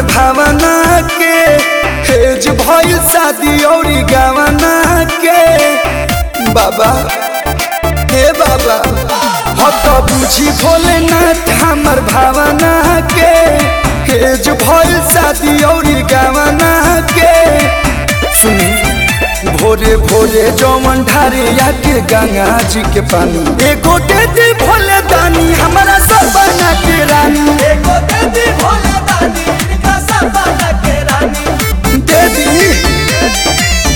भावना के हेज भइल शादी औरी गवना के बाबा हे बाबा हो तो बुझी भोलेनाथ हमर भावना के हेज भइल शादी औरी गवना के सुनी भोरे भोरे जौवन ढारे आके गंगा जी के पानी एगो दे दी भोले दानी हमारा सब बना के रानी एगो दे दी भोले दानी इनका सब बना के रानी दे दी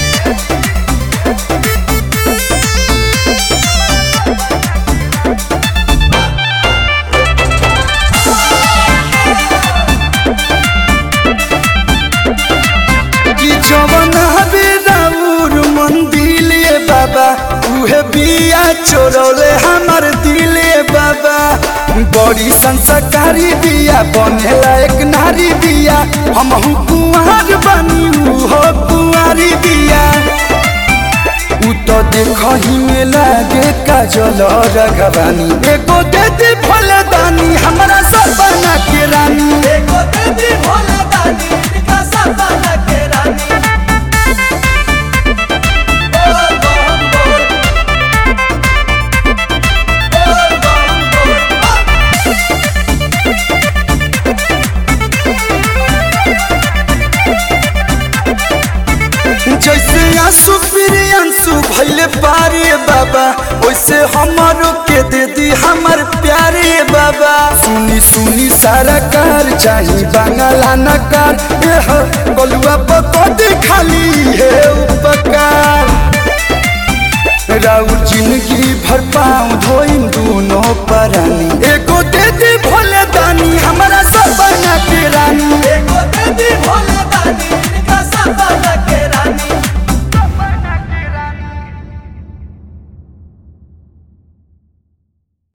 कि जवन हबे राउर मंदिले बाबा उहे बिया चोरौले हमर दिले बाबा बड़ी संस्कारी बिया बनेला एक नारी बिया हमहु कुंवर बनी उहो कुंवारी बिया उ तो देखही में लागे काजल रघवानी एगो दे दे फलदानी हमरा सब बना के रानी एगो दे दी भोले दानी इनका सब बना के रानी बोल बम बोल बोल बम बोल जैसे आंसू फिर आंसू भैले पारे बाबा वैसे हमारो के दे दी हमर प्यारे बाबा सुनी सुनी सारा कार चाही बांगला नकार एह गलुआ पकड़ खाली है उपकार